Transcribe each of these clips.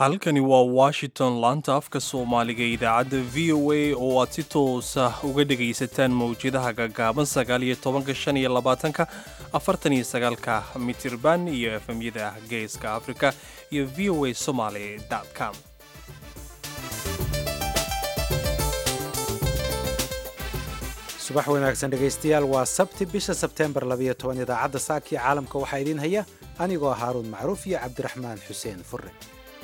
halkani waa washington laanta afka soomaaliga idaacadda v o a oo aad si toosa uga dhegaysataan mawjadaha gaggaaban sagaal iyo tobanka shan iyo labaatanka afartan iyo sagaalka mitirban iyo efemyada geeska afrika iyo v o a somaly com subax wanaagsan dhegaystayaal waa sabti bisha sebteembar labayo toban idaacadda saakii caalamka waxaa idiin haya anigoo haaruun macruuf iyo cabdiraxmaan xuseen fure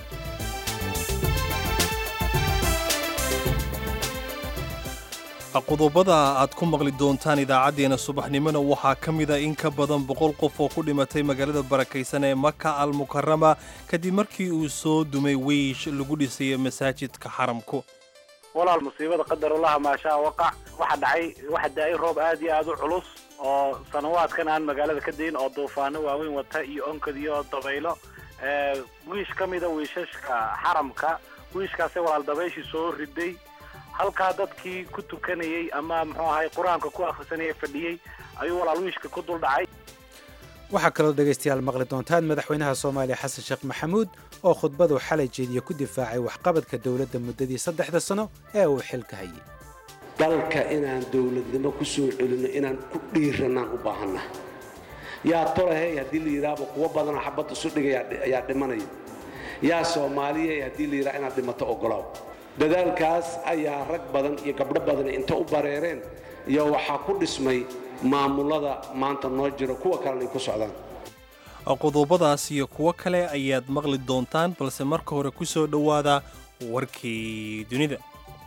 qodobada aad ku maqli doontaan idaacaddeenna subaxnimona waxaa ka mida in ka badan boqol qof oo ku dhimatay magaalada barakaysan ee maka al mukarama kadib markii uu soo dumay weysh lagu dhisay masaajidka xaramku walaal musiibada qadarulaha maashaa waqac waxa dhacay waxa da-ay roob aad iyo aad u culus oo sanawaadkan aan magaalada ka dayin oo duufaano waaweyn wata iyo onkad iyo dabaylo wiish ka mida wiishashka xaramka wiishkaasay walaal dabayshii soo riday halkaa dadkii ku tukanayey ama muxuu ahay qur-aanka ku akhrisanayay fadhiyey ayuu walaal wiishka ku dul dhacay waxaa kaloo dhegaystayaal maqli doontaan madaxweynaha soomaaliya xasan sheekh maxamuud oo khudbadu xalay jeediya ku difaacay waxqabadka dowladda muddadii saddexda sano ee uu xilka hayay dalka inaan dowladnimo ku soo celinno inaan ku dhiiranaan u baahanna yaa tolahey haddii la yidhaahba kuwo badanoo xabadda isu dhigay ayaa dhimanaya yaa soomaaliyay haddii la yidhaha inaad dhimato ogolaaw dadaalkaas ayaa rag badan iyo gabdho badan inta u bareereen iyo waxaa ku dhismay maamulada maanta noo jiro kuwa kalena ay ku socdaan qodobadaas iyo kuwo kale ayaad maqli doontaan balse marka hore ku soo dhowaada warkii dunida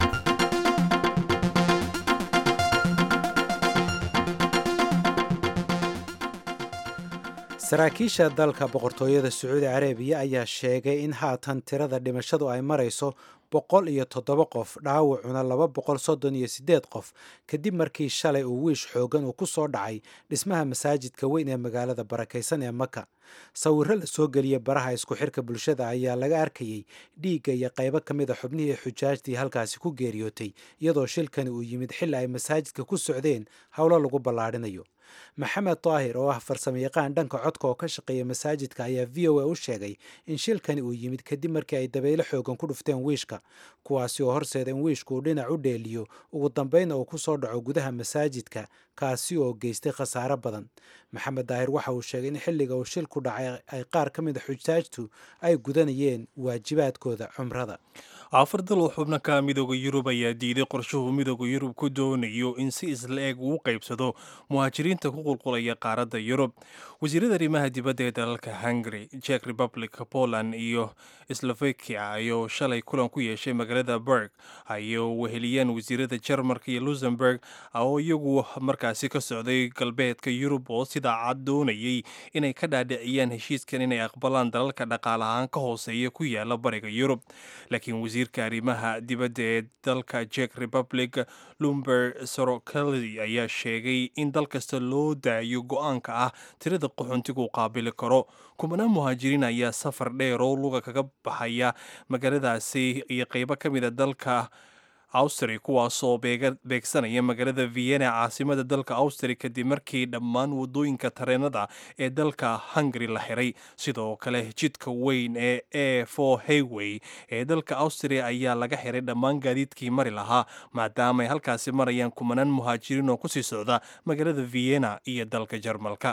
saraakiisha dalka boqortooyada sacuudi carabiya ayaa sheegay in haatan tirada dhimashadu ay marayso boqol iyo toddoba qof dhaawacuna laba boqol soddon iyo siddeed qof kadib markii shalay uu wiish xoogan uu ku soo dhacay dhismaha masaajidka weyn ee magaalada barakaysan ee maka sawirro la soo geliya baraha isku xirka bulshada ayaa laga arkayey dhiigga iyo qaybo ka mid a xubnihii xujaajtii halkaasi ku geeriyootay iyadoo shilkani uu yimid xilli ay masaajidka ku socdeen howlo lagu ballaadhinayo maxamed daahir oo ah farsamayaqaan dhanka codka oo ka shaqeeya masaajidka ayaa v o a u sheegay in shilkani uu yimid kadib markii ay dabaylo xoogan ku dhufteen wiishka kuwaasi oo horseeda in wiishku uu dhinac u dheeliyo ugu dambeynna uu ku soo dhaco gudaha masaajidka kaasi oo geystay khasaare badan maxamed daahir waxa uu sheegay in xilliga uu shilku dhacay ay qaar ka mid a xujaajtu ay gudanayeen waajibaadkooda cumrada afar dal oo xubno ka midooda yurub ayaa diiday qorshuhu midooda yurub ku doonayo in si isla eg uu qaybsado muhaajiriinta ku qulqulaya qaaradda yurub wasiirada arrimaha dibadda ee dalalka hungary jek republic poland iyo slovakia ayuu shalay kulan ku yeeshay magaalada berg ayuu weheliyeen wasiirada jarmarka iyo luxemburg oo iyagu markaasi ka socday galbeedka yurub oo sidaa cad doonayay inay ka dhaadhiciyaan heshiiskan inay aqbalaan dalalka dhaqaalahaan ka hooseeya ku yaala bariga yurub laakiin wasiirka arrimaha dibadda ee dalka jek republic lumber sorokeli ayaa sheegay in dal kasta loo daayo go-aanka ah tirada qaxoontigu qaabili karo kumanaan muhaajiriin ayaa safar dheer oo luga kaga baxaya magaaladaasi iyo qaybo ka mida dalka austri kuwaasoo beegsanaya magaalada vienna caasimada dalka austri kadib markii dhammaan wadooyinka tareenada ee dalka hungary la xiray sidoo kale jidka weyn ee e for hayway ee dalka austria ayaa laga xiray dhammaan gaadiidkii mari lahaa maadaama ay halkaasi marayaan kumanaan muhaajiriin oo kusii socda magaalada vienna iyo dalka jarmalka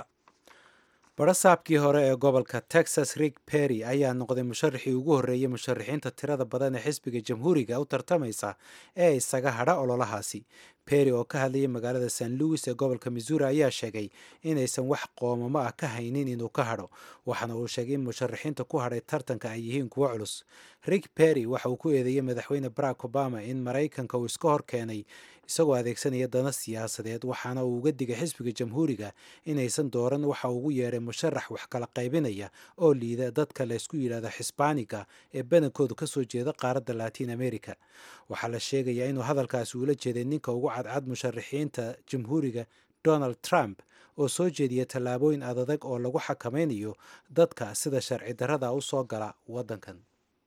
barasaabkii hore ee gobolka texas rig perry ayaa noqday musharaxii ugu horreeyey musharaxiinta tirada badan ee xisbiga jamhuuriga u tartamaysa ee isaga hadha ololahaasi perry oo ka hadlayay magaalada st louis ee gobolka missouri ayaa sheegay inaysan wax qoomamo ah ka haynin inuu ka hadho waxaana uu sheegay in musharaxiinta ku hadhay tartanka ay yihiin kuwo culus rig perry waxa uu ku eedeeyey madaxweyne barack obama in maraykanka uu iska hor keenay isagoo adeegsanaya dana siyaasadeed waxaana uu uga digay xisbiga jamhuuriga inaysan dooran waxa ugu yeedhay musharax wax kala qaybinaya oo liida dadka laysku yidhaahdo xisbaaniga ee badankoodu kasoo jeeda qaaradda latiin america waxaa la sheegayaa inuu hadalkaasi uula jeeday ninka ugu cadcad musharaxiinta jamhuuriga donald trump oo soo jeediya tallaabooyin adadag oo lagu xakamaynayo dadka sida sharci darrada u soo gala waddankan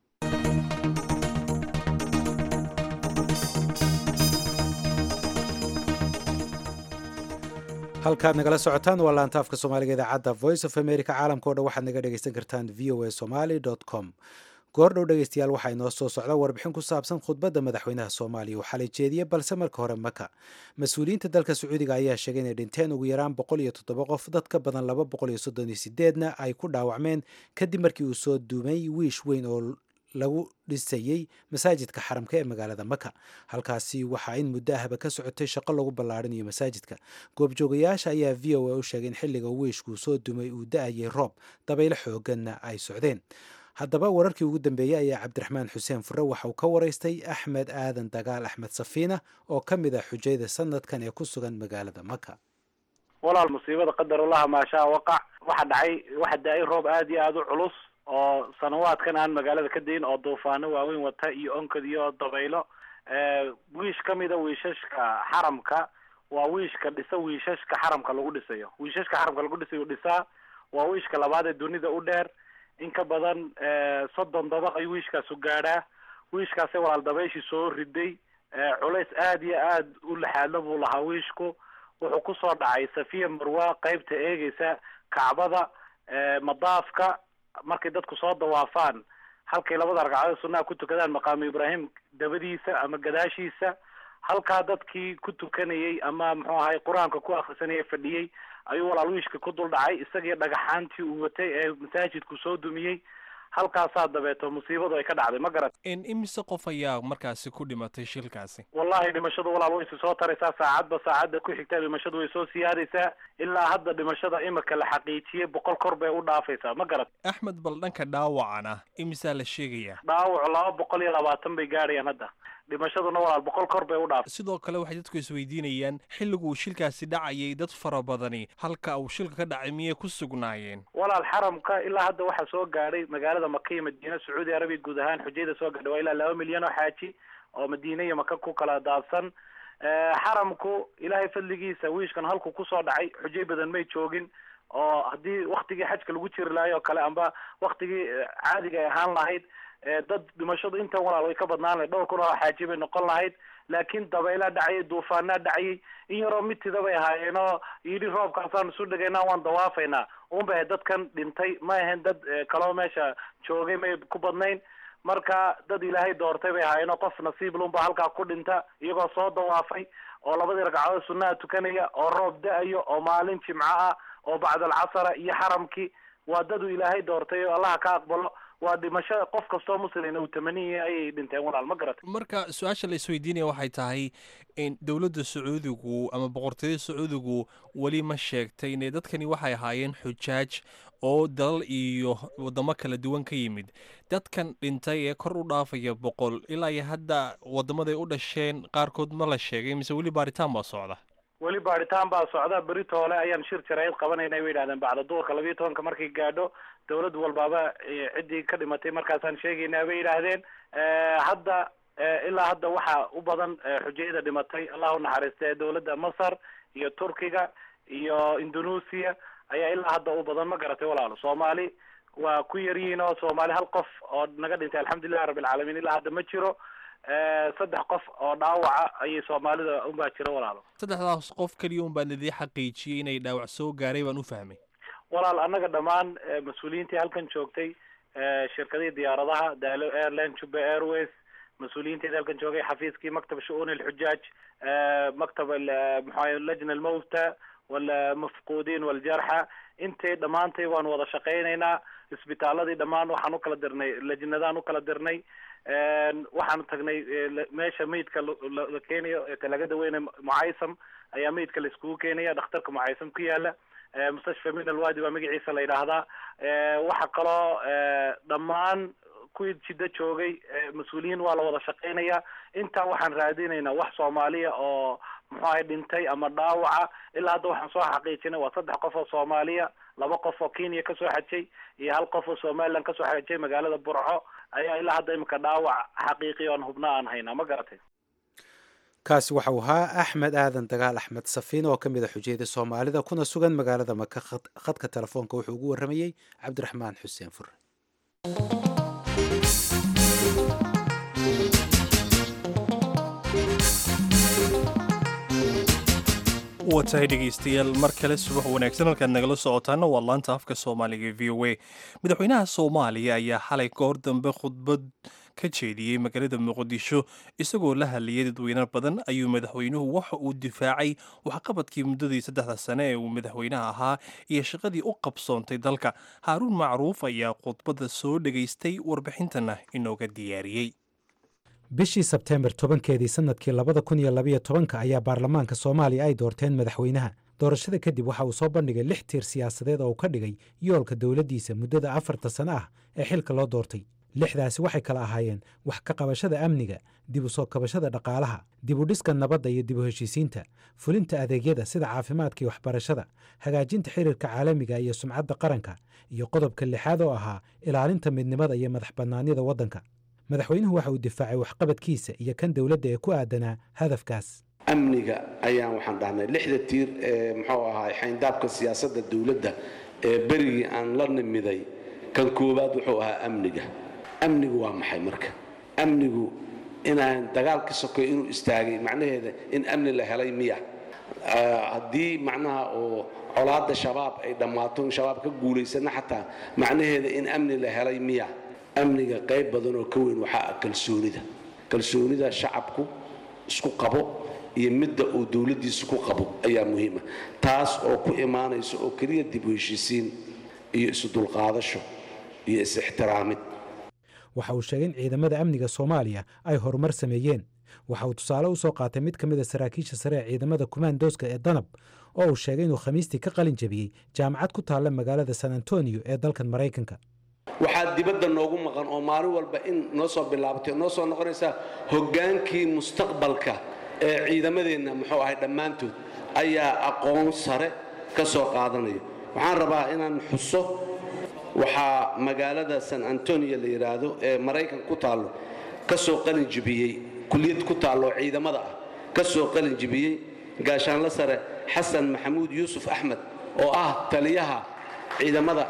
halkaad nagala socotaan waa laantaafka soomaaliga idaacadda voice of america caalamka o dhan waxaad naga dhegaysan kartaan v o a somaly com goordhow dhegeystayaal waxaa inoo soo socda warbixin ku saabsan khudbadda madaxweynaha soomaaliya uu xalay jeediyey balse marka hore maka mas-uuliyiinta dalka sacuudiga ayaa sheegay inay dhinteen ugu yaraan boqol iyo toddoba qof dad ka badan laba boqol iyo soddon iyo sideedna ay ku dhaawacmeen kadib markii uu soo duumay wiish weyn oo lagu dhisayey masaajidka xaramka ee magaalada maka halkaasi waxaa in muddo ahba ka socotay shaqo lagu ballaarinayo masaajidka goobjoogayaasha ayaa v o a u sheegay in xilliga wiishkuu soo dumay uu da-ayay roob dabaylo xooganna ay socdeen haddaba wararkii ugu dambeeyey ayaa cabdiraxmaan xuseen fure waxa uu ka waraystay axmed aadan dagaal axmed safiina oo ka mid ah xujayda sanadkan ee ku sugan magaalada maka walaal musiibada qadarulaha maashaa waqac waxa dhacay waxa da-ay roob aada iyo aada u culus oo sanawaadkan aan magaalada ka dayin oo duufaano waaweyn wata iyo onkad iyo dabaylo wiish kamida wiishashka xaramka waa wiishka dhisa wiishashka xaramka lagu dhisayo wiishashka xaramka lagu dhisayo dhisaa waa wiishka labaad ee dunida u dheer in ka badan soddon dabaq ayuu wiishkaasu gaadhaa wiishkaasi walaal dabayshii soo riday culays aada iyo aada u laxaadla buu lahaa wiishku wuxuu kusoo dhacay safiya marwa qeybta eegeysa kacbada madaafka markay dadku soo dawaafaan halkay labada ragcadood sunnaha ku tukadaan maqaamu ibraahim dabadiisa ama gadaashiisa halkaa dadkii ku tukanayay ama muxuu ahay qur-aanka ku akrisanaya fadhiyey ayuu walaal wiishka ku dul dhacay isagii dhagaxaantii uu watay ee masaajidku soo dumiyey halkaasaa dabeeto musiibadu ay ka dhacday ma garat imise qof ayaa markaasi ku dhimatay shilkaasi wallahi dhimashadu walaal way soo taraysaa saacadba saacadda ku xigta dhimashadu way soo siyaadaysaa ilaa hadda dhimashada imika la xaqiijiyey boqol kor bay u dhaafaysaa ma garat axmed bal dhanka dhaawacana imisaa la sheegayaa dhaawac laba boqol iyo labaatan bay gaadhayaan hadda dhimashaduna walaal boqol kor bay u dhaafay sidoo kale waxay dadku isweydiinayaan xilliguu shilkaasi dhacayay dad fara badani halka uu shilka ka dhacay miyay ku sugnaayeen walaal xaramka ilaa hadda waxaa soo gaadhay magaalada maka iyo madiina sacuudi arabiya guud ahaan xujayda soo gaadhay waa ilaa laba milyan oo xaaji oo madiine iyo maka ku kala daadsan xaramku ilaahay fadligiisa wiishkan halku kusoo dhacay xujay badan may joogin oo haddii waktigii xajka lagu jiri lahay oo kale amba waktigii caadiga ay ahaan lahayd dad dhimashadu intan walaal way ka badnaan lahayd dhowr kun oo xaaji bay noqon lahayd laakiin dabaylaa dhacayay duufaanaa dhacayay in yaroo mitida bay ahaayeen oo yidhi roobkaasaan isu dhagaynaa waan dawaafaynaa un bay ahayd dadkan dhintay ma ahayn dad kaloo meesha joogay may ku badnayn marka dad ilaahay doortay bay ahaayeen oo qof nasiib lunba halkaa ku dhinta iyagoo soo dawaafay oo labadii ragcadood sunnaha tukanaya oo roob da-ayo oo maalin jimco ah oo bacdal casara iyo xaramkii waa dad uu ilaahay doortay oo allaha ka aqbalo waa dhimashada qof kastoo muslina uu tamaniyay ayay dhinteen walaal ma garat marka su-aasha la isweydiinaya waxay tahay in dowladda sacuudigu ama boqortooyada sacuudigu weli ma sheegtay ine dadkani waxay ahaayeen xujaaj oo dalal iyo wadamo kala duwan ka yimid dadkan dhintay ee kor u dhaafaya boqol ilaa iyo hadda wadamaday u dhasheen qaarkood ma la sheegay mise weli baaritaan baa socda weli baaritaan baa socda berito hole ayaan shir jarayd qabanayna bay yidhahdeen bacda duurka labiiyo tobanka markay gaadho dawlad walbaaba ciddii ka dhimatay markaasaan sheegaynaa bay yidhaahdeen hadda ilaa hadda waxaa u badan xujayada dhimatay allah u naxariista dawladda masar iyo turkiga iyo indonesia ayaa ilaa hadda u badan ma garatay walaalo soomaali waa ku yaryihiin oo soomaali hal qof oo naga dhintay alxamdulillahi rabbilcaalamiin ilaa hadda ma jiro saddex qof oo dhaawaca ayay soomaalida unbaa jira walaalo saddexdaas qof keliya un baan idii xaqiijiyey inay dhaawac soo gaaray baan u fahmay walaal annaga dhammaan mas-uuliyiintii halkan joogtay shirkadihii diyaaradaha daalo airline juba airways mas-uuliyiinteeda halkan joogay xafiiskii maktab shu-uun alxujaaj maktab maxaa lajna almawta walmafquudiin waljarxa intay dhammaantay waan wada shaqaynaynaa isbitaaladii dhammaan waxaan ukala dirnay lajnadaan ukala dirnay waxaan tagnay meesha meydka la keenayo laga daweynayo mucaysam ayaa meydka la iskugu keenaya dhakhtarka mucaysam ku yaala mustashfa min alwadi baa magaciisa la yidhaahdaa waxa kaloo dhammaan kuwii jiddo joogay mas-uuliyiin waa la wada shaqaynaya intaa waxaan raadinaynaa wax soomaaliya oo muxuu ahay dhintay ama dhaawaca ilaa hadda waxaan soo xaqiijinay waa saddex qof oo soomaaliya laba qof oo kenya kasoo xajay iyo hal qof oo somaliland kasoo xajay magaalada burco ayaa ilaa hadda imika dhaawac xaqiiqi oon hubna aan haynaa ma garatay kaasi waxau ahaa axmed aadan dagaal axmed safiin oo ka mid a xujayada soomaalida kuna sugan magaalada maka khadka telefoonka wuxuu ugu warramayey cabdiraxmaan xuseen fure waa tahay dhegaystayaal mar kale subax wanaagsan halkaad nagala socotaana waa laanta afka soomaaliga e v o a madaxweynaha soomaaliya ayaa xalay goor dambe khudbad ka jeediyey magaalada muqdisho isagoo la hadlayay dadweyne badan ayuu madaxweynuhu waxa uu difaacay waxqabadkii muddadii saddexda sane ee uu madaxweynaha ahaa iyo shaqadii u qabsoontay dalka haaruun macruuf ayaa khudbadda soo dhegaystay warbixintana inooga diyaariyey bishii sebteembar tobankeedii sannadkii labada kun iyo labayo tobanka ayaa baarlamaanka soomaaliya ay doorteen madaxweynaha doorashada kadib waxa uu soo bandhigay lix tiir siyaasadeed oo uu ka dhigay yoolka dowladdiisa muddada afarta sane ah ee xilka loo doortay lixdaasi waxay kala ahaayeen wax ka qabashada amniga dib u soo kabashada dhaqaalaha dib u dhiska nabadda iyo dib u heshiisiinta fulinta adeegyada sida caafimaadka iyo waxbarashada hagaajinta xiriirka caalamiga iyo sumcadda qaranka iyo qodobka lixaad oo ahaa ilaalinta midnimada iyo madax bannaanyada waddanka madaxweynuhu waxa uu difaacay waxqabadkiisa iyo kan dowladda ee ku aadanaa hadafkaas amniga ayaan waxaan dhahnay lixda tiir ee muxuu ahaa xayndaabka siyaasadda dowladda ee berigii aan la nimiday kan koowaad wuxuu ahaa amniga amnigu waa maxay marka amnigu inaan dagaalka sokoy inuu istaagay macnaheeda in amni la helay miya haddii macnaha oo colaadda shabaab ay dhammaato in shabaab ka guulaysana xataa macnaheeda in amni la helay miya amniga qayb badan oo ka weyn waxaa ah kalsoonida kalsoonida shacabku isku qabo iyo midda uu dowladdiisa ku qabo ayaa muhiima taas oo ku imaanaysa oo keliya dib u heshiisiin iyo isudulqaadasho iyo is-ixtiraamid waxa uu sheegay in ciidamada amniga soomaaliya ay horumar sameeyeen waxa uu tusaale u soo qaatay mid ka mid a saraakiisha sare ee ciidamada kumaandooska ee danab oo uu sheegay inuu khamiistii ka qalin jabiyey jaamacad ku taalla magaalada san antonio ee dalkan maraykanka waxaa dibadda noogu maqan oo maalin walba in noo soo bilaabatay noo soo noqonaysaa hoggaankii mustaqbalka ee ciidamadeenna muxuu ahay dhammaantood ayaa aqoon sare ka soo qaadanaya waxaan rabaa inaan xuso waxaa magaalada san antonio la yidhaahdo ee maraykan ku taallo ka soo qalin jibiyey kulliyad ku taallo ciidamada ah ka soo qalin jibiyey gaashaanla sare xasan maxamuud yuusuf axmed oo ah taliyaha ciidamada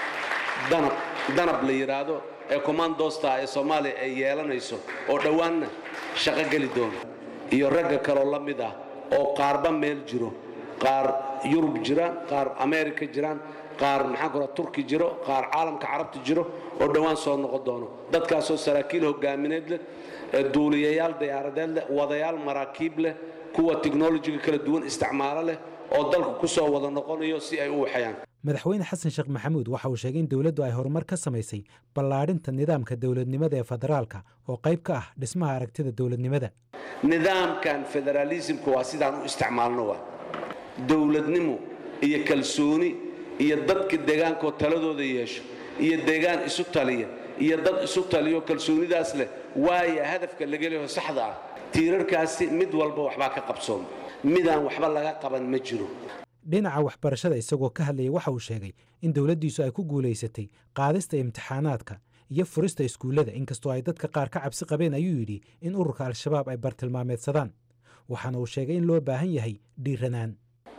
danab danab la yidhaahdo ee kommandosta ee soomaaliya ay yeelanayso oo dhowaanna shaqo geli doona iyo ragga kaloo la mid ah oo qaarba meel jiro qaar yurub jiraan qaar ameerika jiraan qaar maxaan kora turki jiro qaar caalamka carabta jiro oo dhowaan soo noqon doono dadkaasoo saraakiil hogaamineed leh duuliyayaal diyaaradeed leh wadayaal maraakiib leh kuwa tiknolojiga kala duwan isticmaalo leh oo dalka ku soo wada noqonayo si ay u waxayaan madaxweyne xasan sheekh maxamuud waxa uu sheegay in dowladdu ay horumar ka samaysay ballaadhinta nidaamka dowladnimada ee federaalka oo qayb ka ah dhismaha aragtida dowladnimada nidaamkan federaalisimka waa sidaan u isticmaalno waa dowladnimo iyo kalsooni iyo dadka deegaankoo taladooda yeesho iyo deegaan isu taliya iyo dad isu taliyo kalsoonidaas leh waaya hadafka laga leeho saxda ah tiirarkaasi mid walba waxbaa ka qabsooma midaan waxba laga qaban ma jiro dhinaca waxbarashada isagoo ka hadlayay waxa uu sheegay in dowladdiisu ay ku guulaysatay qaadista imtixaanaadka iyo furista iskuullada inkastoo ay dadka qaar ka cabsi qabeen ayuu yidhi in ururka al-shabaab ay bartilmaameedsadaan waxaana uu sheegay in loo baahan yahay dhiiranaan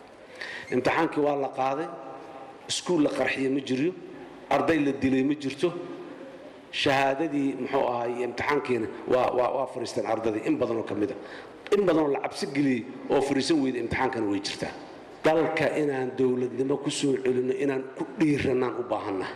imtixaankii waa la qaaday iskuul la qarxiya ma jiryo arday la dilay ma jirto shahaadadii muxuu ahaay imtixaankiina waa fariisteen ardadii in badanoo ka mida in badanoo la cabsi geliyey oo fariisan weyda imtixaankana way jirtaa dalka inaan dowladnimo ku soo celinno inaan ku dhiiranaan u baahannaha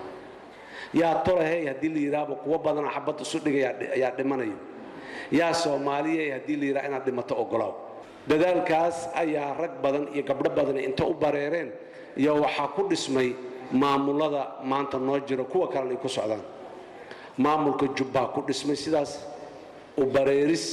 yaa tolahey haddii la yidhaahba kuwo badanoo xabadda isu dhigay ayaa dhimanayo yaa soomaaliyey haddii la yidhaha inaad dhimato ogolaaw dadaalkaas ayaa rag badan iyo gabdho badan inta u bareereen iyo waxaa ku dhismay maamulada maanta noo jiro kuwa kalena ay ku socdaan maamulka jubbaa ku dhismay sidaas u bareeris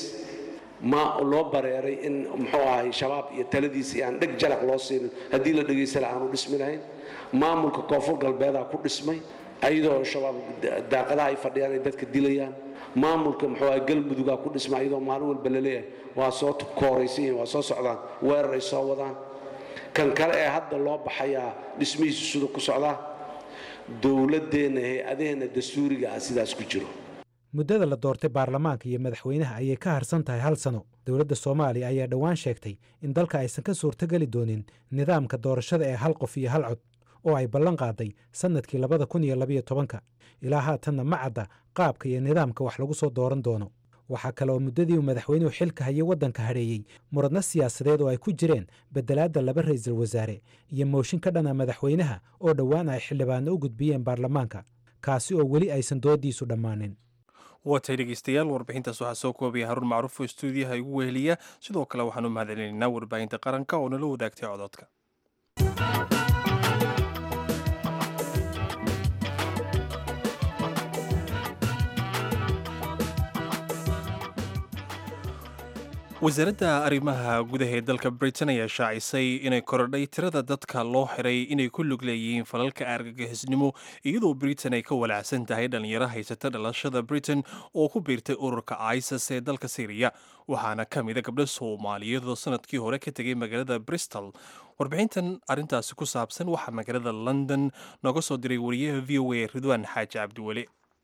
ma loo bareeray in muxuu ahay shabaab iyo taladiisa iyo aan dheg jalaq loo siinin haddii la dhegaysala aanu dhismi lahayn maamulka koonfur galbeedaa ku dhismay ayadoo shabaab daaqadaha ay fadhiyaan ay dadka dilayaan maamulka muxuu ahay galmudugaa ku dhismay ayadoo maalin walba la leeyahay waa soo kooraysan yihin waa soo socdaan weerar ay soo wadaan kan kale ee hadda loo baxayaa dhismihiisu sida ku socdaa dowladdeenna hay-adaheenna dastuuriga ah sidaas ku jiro muddada la doortay baarlamaanka iyo madaxweynaha ayay ka harsan tahay hal sano dowladda soomaaliya ayaa dhowaan sheegtay in dalka aysan ka suurtogeli doonin nidaamka doorashada ee hal qof iyo hal cod oo ay ballan qaaday sannadkii labada kun iyo labayo tobanka ilaa haatanna ma cadda qaabka iyo nidaamka wax lagu soo dooran doono waxaa kale oo muddadii uu madaxweynuhu xilka hayay waddanka hadheeyey muradno siyaasadeed oo ay ku jireen bedelaadda laba ra'iisul wasaare iyo mooshin ka dhana madaxweynaha oo dhowaan ay xildhibaano u gudbiyeen baarlamaanka kaasi oo weli aysan doodiisu dhammaanin waatay dhegeystayaal warbixintaas waxaa soo koobaya haruun macruuf oo stuudiyaha igu weheliya sidoo kale waxaan u mahadcelinaynaa warbaahinta qaranka oo nala wadaagtay cododka wasaaradda arrimaha gudaha ee dalka britain ayaa shaacisay inay korodhay tirada dadka loo xiray inay ku lug leeyihiin falalka argagixisnimo iyadoo britain ay ka walaacsan tahay dhallinyaro haysata dhalashada britain oo ku biirtay ururka isis ee dalka syriya waxaana ka mida gabdho soomaaliyeed oo sanadkii hore ka tegay magaalada bristol warbixintan arrintaasi ku saabsan waxaa magaalada london nooga soo diray wariyaha v o a ridwaan xaaji cabdiweli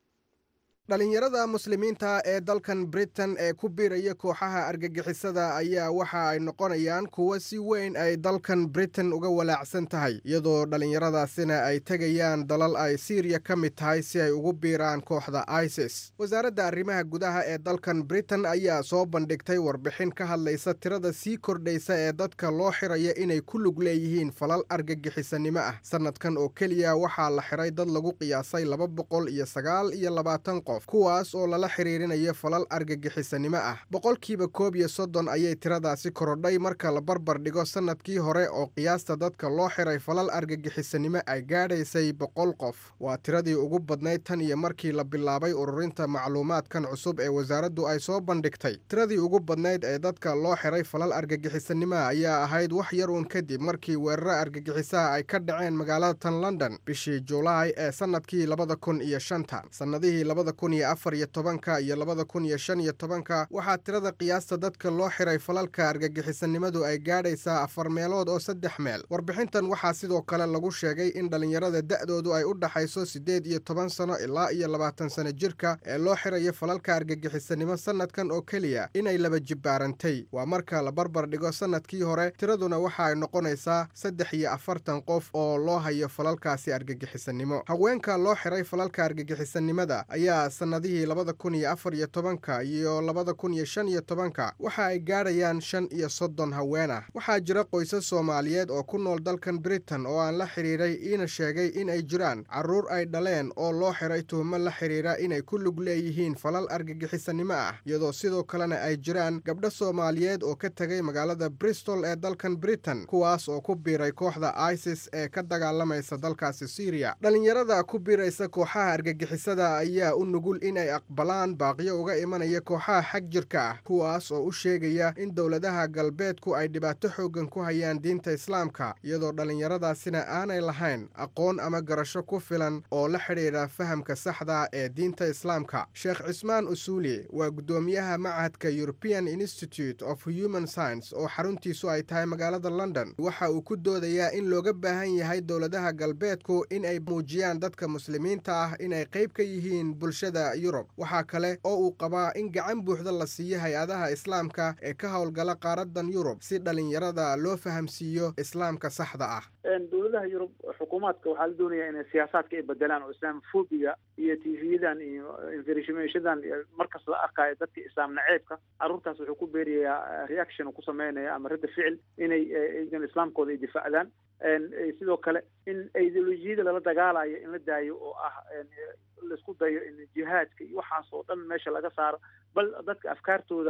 dhalinyarada muslimiinta ee dalkan britain ee ku biiraya kooxaha argagixisada ayaa waxa ay noqonayaan kuwo si weyn ay dalkan britain uga walaacsan tahay iyadoo dhallinyaradaasina ay tegayaan dalal ay siiriya ka mid tahay si ay ugu biiraan kooxda isis wasaaradda arrimaha gudaha ee dalkan britain ayaa soo bandhigtay warbixin ka hadlaysa tirada sii kordhaysa ee dadka loo xiraya inay ku lug leeyihiin falal argagixisanimo ah sannadkan oo keliya waxaa la xiray dad lagu qiyaasay laba boqol iyo sagaal iyo labaatan qof kuwaas oo lala xiriirinayo falal argagixisanimo ah boqolkiiba koob iyo soddon ayay tiradaasi korodhay marka la barbar dhigo sannadkii hore oo qiyaasta dadka loo xiray falal argagixisanimo ay gaadhaysay boqol qof waa tiradii ugu badnayd tan iyo markii la bilaabay ururinta macluumaadkan cusub ee wasaaraddu ay soo bandhigtay tiradii ugu badnayd ee dadka loo xiray falal argagixisanimoa ayaa ahayd wax yar uun kadib markii weeraro argagixisaha ay ka dhaceen magaalada tan london bishii julaay ee sannadkii labada kun iyo shanta sannadihii labada kun iyo afar iyo tobanka iyo labada kun iyo shan iyo tobanka waxaa tirada qiyaasta dadka loo xiray falalka argagixisanimadu ay gaadhaysaa afar meelood oo saddex meel warbixintan waxaa sidoo kale lagu sheegay in dhallinyarada da'doodu ay u dhaxayso siddeed iyo toban sano ilaa iyo labaatan sano jirka ee loo xirayo falalka argagixisanimo sannadkan oo keliya inay laba jibbaarantay waa marka la barbar dhigo sannadkii hore tiraduna waxa ay noqonaysaa saddex iyo afartan qof oo loo hayo falalkaasi argagixisanimo haweenka loo xiray falalka argagixisanimada ayaa sannadihii labada kun iyo afar iyo tobanka iyo labada kun iyo shan iyo tobanka waxa ay gaadhayaan shan iyo soddon haween ah waxaa jira qoysas soomaaliyeed oo ku nool dalkan britain oo aan la xidhiiray iina sheegay in ay jiraan carruur ay dhaleen oo loo xiray tuhmo la xidhiira inay ku lug leeyihiin falal argagixisanimo ah iyadoo sidoo kalena ay jiraan gabdho soomaaliyeed oo ka tegay magaalada bristol ee dalkan britain kuwaas oo ku biiray kooxda isis ee ka dagaalamaysa dalkaasi syriya dhallinyarada ku biiraysa kooxaha argagixisada ayaa u nugul inay aqbalaan baaqyo uga imanaya kooxaha xag jirka ah kuwaas oo u sheegaya in dowladaha galbeedku ay dhibaato xooggan ku hayaan diinta islaamka iyadoo dhallinyaradaasina aanay lahayn aqoon ama garasho ku filan oo la xidhiidha fahamka saxda ee diinta islaamka sheekh cismaan usuuli waa guddoomiyaha machadka european institute of human science oo xaruntiisu ay tahay magaalada london waxa uu ku doodayaa in looga baahan yahay dowladaha galbeedku in ay muujiyaan dadka muslimiinta ah inay qayb ka yihiin bulshada yurub waxaa kale oo uu qabaa in gacan buuxda la siiyo hay-adaha islaamka ee ka howlgala qaaradan yurub si dhallinyarada loo fahamsiiyo islaamka saxda ah dowladaha yurub xukuumaadka waxaa la doonayaa inay siyaasaadka ay bedelaan oo islaamfobiga iyo tv-yadan iyo informationadan markas la arkayo dadka islaam naceebka carruurtaas wuxuu ku beerayaa reaction ku sameynaya ama radda ficil inay islaamkooda ay difaacdaan sidoo kale in ideolojiyada lala dagaalayo in la daayo oo ah laisku dayo in jihaadka iyo waxaas oo dhan meesha laga saaro bal dadka afkaartooda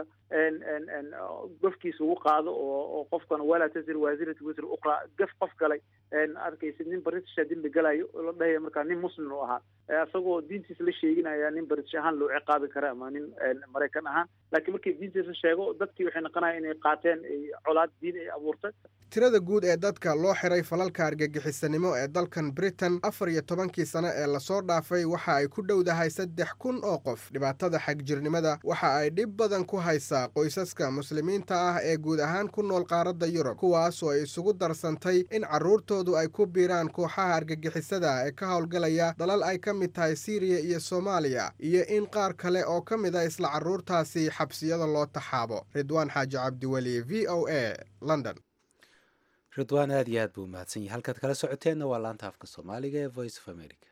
gofkiisa ugu qaado oo oo qofkan walaa tasir waasirat wisr uqra gaf qof galay arkaysid nin britisha dembi galayo la dhahaya markaa nin muslim u ahaa isagoo diintiisa la sheeginaya nin british ahaan loo ciqaabi kara ama nin maraykan ahaan laakiin markii diintiisa sheego dadkii waxay noqonaya inay qaateen colaad diin ay abuurtay tirada guud ee dadka loo xiray falalka argagixisanimo ee dalkan britain afar iyo tobankii sano ee lasoo dhaafay waxa ay ku dhowdahay saddex kun oo qof dhibaatada xagjirnimada waxa ay dhib badan ku haysaa qoysaska muslimiinta ah ee guud ahaan ku nool qaaradda yurub kuwaasoo ay isugu darsantay in carruurtoodu ay ku biiraan kooxaha argagixisada ee ka howlgalaya dalal ay ka mid tahay siiriya iyo soomaaliya iyo in qaar kale oo ka mid a isla carruurtaasi xabsiyada loo taxaabo ridwaan xaaji cabdiweli v o a london ridwaan aad iyo aad buu mahadsan yahay halkaad kala socoteenna waa laanta afka soomaaliga ee voice of america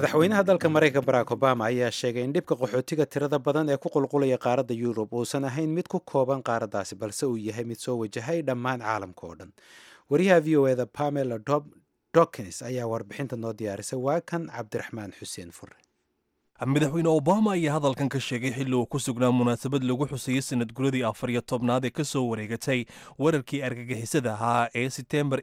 madaxweynaha dalka maraykanka barack obama ayaa sheegay in dhibka qaxootiga tirada badan ee ku qulqulaya qaaradda yurub uusan ahayn mid ku kooban qaaraddaasi balse uu yahay mid soo wajahay dhammaan caalamka oo dhan wariyaha v o eda pamela dokins ayaa warbixinta noo diyaarisay waa kan cabdiraxmaan xuseen fure madaxweyne obama ayaa hadalkan ka sheegay xilli uu ku sugnaa munaasabad lagu xusayey sanad guradii afar iyo tobnaad ee ka soo wareegatay weerarkii argagixisada ahaa ee setembar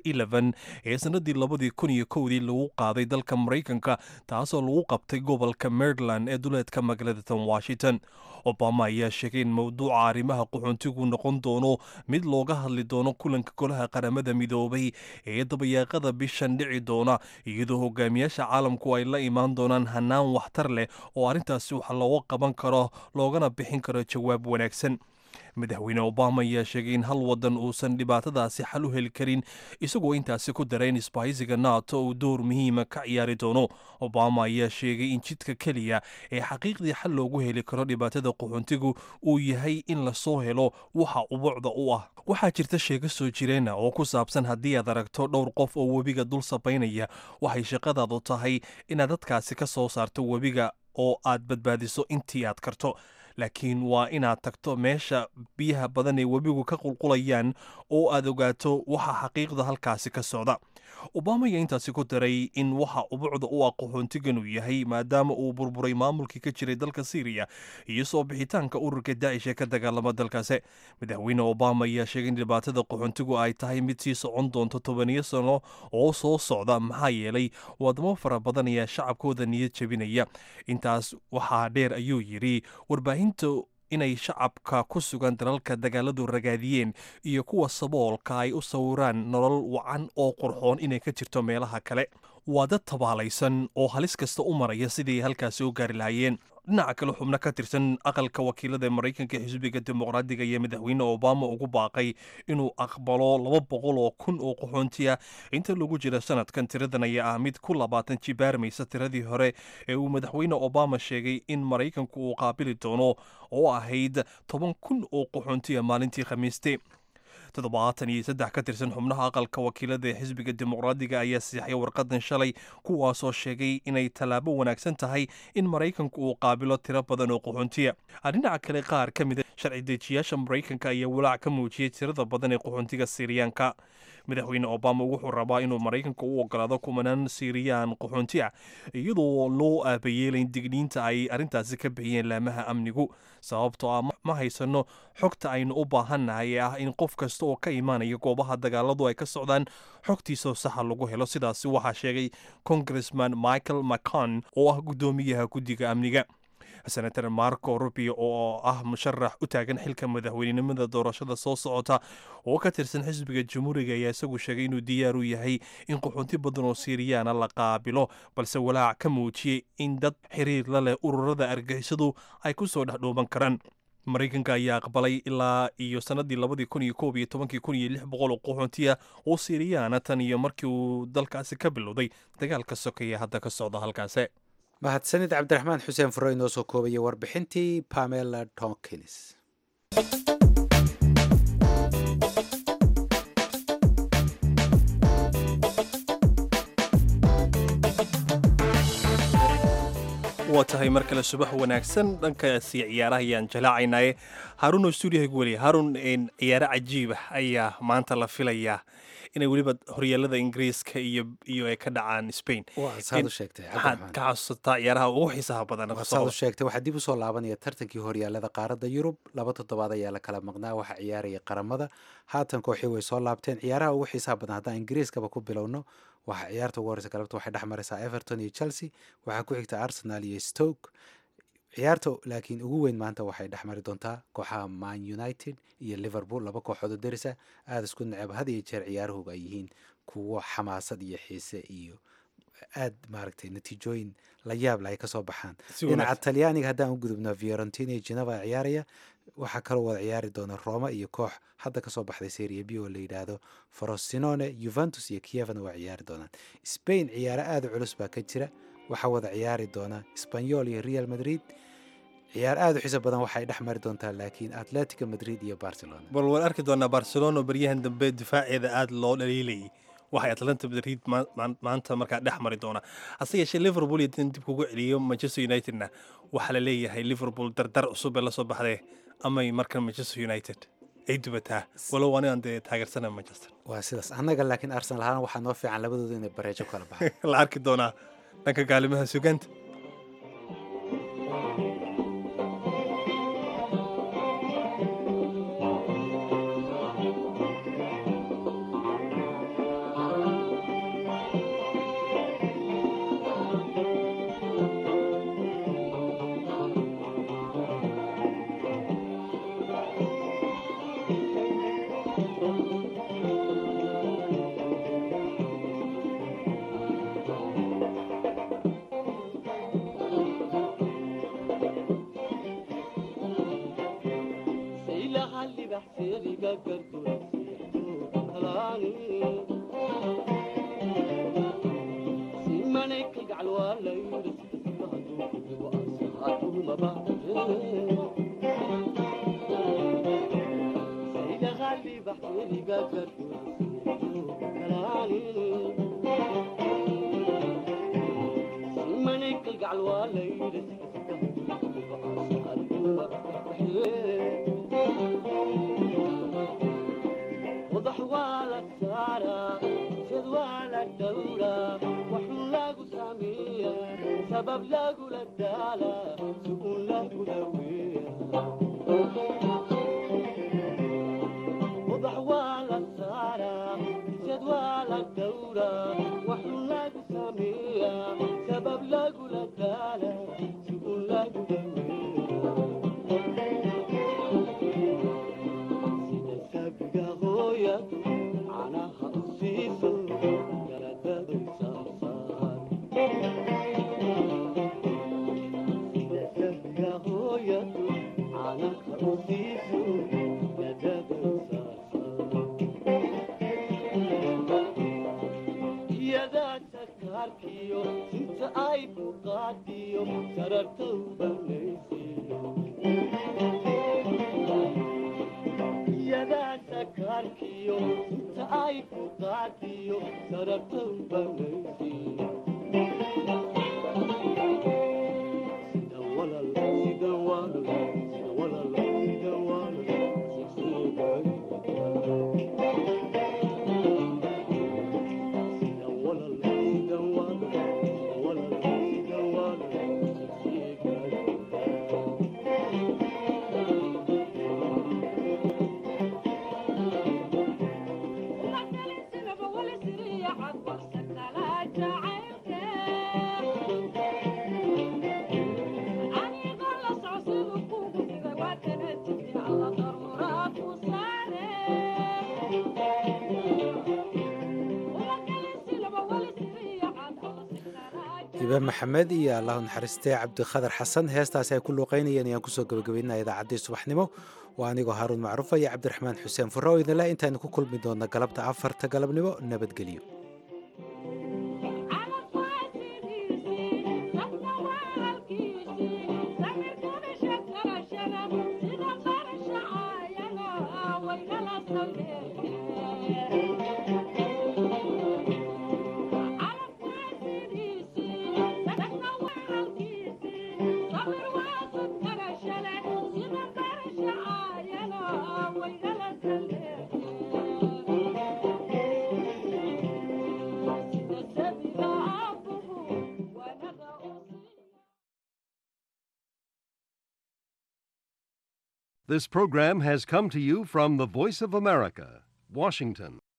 ee sannaddii labadii kun iyo kowdii lagu qaaday dalka maraykanka taasoo lagu qabtay gobolka maryland ee duleedka magaalada tan washington obama ayaa sheegay in mowduuca arrimaha qaxoontigu noqon doono mid looga hadli doono kulanka golaha qaramada midoobay ee dabayaaqada bishan dhici doona iyadoo hogaamiyaasha caalamku ay la imaan doonaan hanaan waxtar leh oo arrintaasi wax looga qaban karo loogana bixin karo jawaab wanaagsan madaxweyne obama ayaa sheegay in hal wadan uusan dhibaatadaasi xal u heli karin isagoo intaasi ku dara in isbahaysiga nato uu door muhiima ka ciyaari doono obama ayaa sheegay in jidka keliya ee xaqiiqdii xal loogu heli karo dhibaatada qaxoontigu uu yahay in lasoo helo waxa ubuucda u ah waxaa jirta sheego soo jireena oo ku saabsan haddii aad aragto dhowr qof oo webiga dul sabaynaya waxay shaqadaadu tahay inaad dadkaasi ka soo saarto webiga oo aad badbaadiso intii aad karto laakiin waa inaad tagto meesha biyaha badan ee webigu ka qulqulayaan oo aad ogaato waxa xaqiiqda halkaasi ka socda obama ayaa intaasi ku daray in waxa ubuucda u ah qaxoontigan uu yahay maadaama uu burburay maamulkii ka jiray dalka syriya iyo soo bixitaanka ururka daacish ee ka dagaalama dalkaasi madaxweyne obama ayaa sheegay in dhibaatada qaxoontigu ay tahay mid sii socon doonto tobaniyo sano oo soo socda maxaa yeelay wadamo fara badan ayaa shacabkooda niyad jebinaya intaas waxaa dheer ayuu yidhi warbaahinta inay shacabka ku sugan dalalka dagaaladu ragaadiyeen iyo kuwa saboolka ay u sawiraan nolol wacan oo qurxoon inay ka jirto meelaha kale waa dad tabaalaysan oo halis kasta u maraya sidii ay halkaasi u gaari lahaayeen dhinaca kale xubno ka tirsan aqalka wakiilada ee maraykanka ee xisbiga dimuqraadiga iyo madaxweyne obama ugu baaqay inuu aqbalo laba boqol oo kun oo qaxoontiya inta lagu jira sanadkan tiradan ayaa ah mid ku labaatan jibaarmaysa tiradii hore ee uu madaxweyne obama sheegay in maraykanku uu qaabili doono oo ahayd toban kun oo qaxoontiya maalintii khamiiste toddobaatan iyo saddex ka tirsan xubnaha aqalka wakiilada ee xisbiga dimuqraadiga ayaa siixay warqadan shalay kuwaasoo sheegay inay tallaabo wanaagsan tahay in maraykanku uu qaabilo tiro badan oo qaxoontiya dhinaca kale qaar ka mida sharci dejiyaasha maraykanka ayaa walaac ka muujiyey tirada badan ee qaxoontiga siiriyaanka madaxweyne obama wuxuu rabaa inuu maraykanka u ogolaado kumanaan siiriyaan qaxoonti ah iyadoo loo aabayeelayn digniinta ay arrintaasi ka bixiyeen laamaha amnigu sababtoo ah ma haysano xogta aynu u baahannahay ee ah in qof kasta oo ka imaanaya goobaha dagaaladu ay ka socdaan xogtiisoo saxa lagu helo sidaasi waxaa sheegay congressman michael macon oo ah guddoomiyaha guddiga amniga senator marco rubio oo ah musharax u taagan xilka madaxweynenimada doorashada soo socota oo ka tirsan xisbiga jamhuuriga ayaa isagu sheegay inuu diyaar u yahay in qaxoonti badan oo siiriyaana la qaabilo balse walaac ka muujiyey in dad xiriir la leh ururada argixisadu ay ku soo dhexdhooban karaan maraykanka ayaa aqbalay ilaa iyo sanadii labadii kun iyo koob iyo tobankii kun iyo lix boqol oo qaxoontiya oo siiriyaana tan iyo markii uu dalkaasi ka bilowday dagaalka sokeeye hadda ka socda halkaasi mahadsanid cabdiraxmaan xuseen furo inoo soo koobaya warbixintii pamela tonkins waa tahay mar kale subax wanaagsan dhankaasi ciyaaraha ayaan jalaacaynaaye haaruunoo stuudiyaha weli haaruun ciyaaro cajiib ah ayaa maanta la filayaa inay weliba horyaalada ingiriiska iyo iyo ay ka dhacaan spain saad u sheegtay maxaad ka xasuusataa ciyaaraha ugu xiisaha badan saad u sheegtay waxaa dib usoo laabanaya tartankii horyaalada qaaradda yurub laba toddobaad ayaa la kala maqnaa waxaa ciyaaraya qaramada haatan kooxii way soo laabteen ciyaaraha ugu xiisaha badan haddaan ingiriiskaba ku bilowno waxaa ciyaarta ugu horeysa galabta waxay dhex maraysaa everton iyo chelsea waxaa ku xigta arsenal iyo stoke ciyaarta laakiin ugu weyn maanta waxay dhex mari doontaa kooxaha man united iyo liverpool laba kooxood oo derisa aada isku neceb had iyo jeer ciyaaruhuga ay yihiin kuwo xamaasad iyo xiise iyo aad maaragtay natiijooyin la yaab leh ay kasoo baxaan dhinaca talyaaniga haddaan u gudubno fiorentina iyo geneva ciyaaraya waxaa kaloo wada ciyaari doona roma iyo koox hadda kasoo baxday seria b oo la yidhaahdo frosinone juventus iyo kievana waa ciyaari doonaan spain ciyaaro aada u culus baa ka jira waxaa wada ciyaari doona sbanyol iyo real madrid ciyaar aada u xiiso badan waxay dhex mari doontaa laakiin atletico madrid iyo barcelona bal waan arki doonaa barcelona baryahan dambe difaaceeda aada loo dhaliilayay waxay atlanta madrid maanta markaa dhex mari doonaa hase yeeshee liverpool iyo dib kugu celiyo manchester unitedna waxaa la leeyahay liverpool dardar cusub ee lasoo baxdee amay markan manchester united ay dubataa walow anigan dee taageersana manchester waa sidaas annaga laakiin arsenal ahaan waxaa noo fiican labadooda inay bareejo kala baxaan la arki doonaa dhanka gaalimaha suganta ibe maxamed iyo allahu naxariistee cabdikhadar xasan heestaasi ay ku luuqaynayeen ayaan kusoo gabagabaynaa idaacaddii subaxnimo waa anigoo haaruun macruufa iyo cabdiraxmaan xuseen furre oo idinleh intaaynu ku kulmi doonna galabta afarta galabnimo nabadgelyo This program has come to you from the Voice of America, Washington.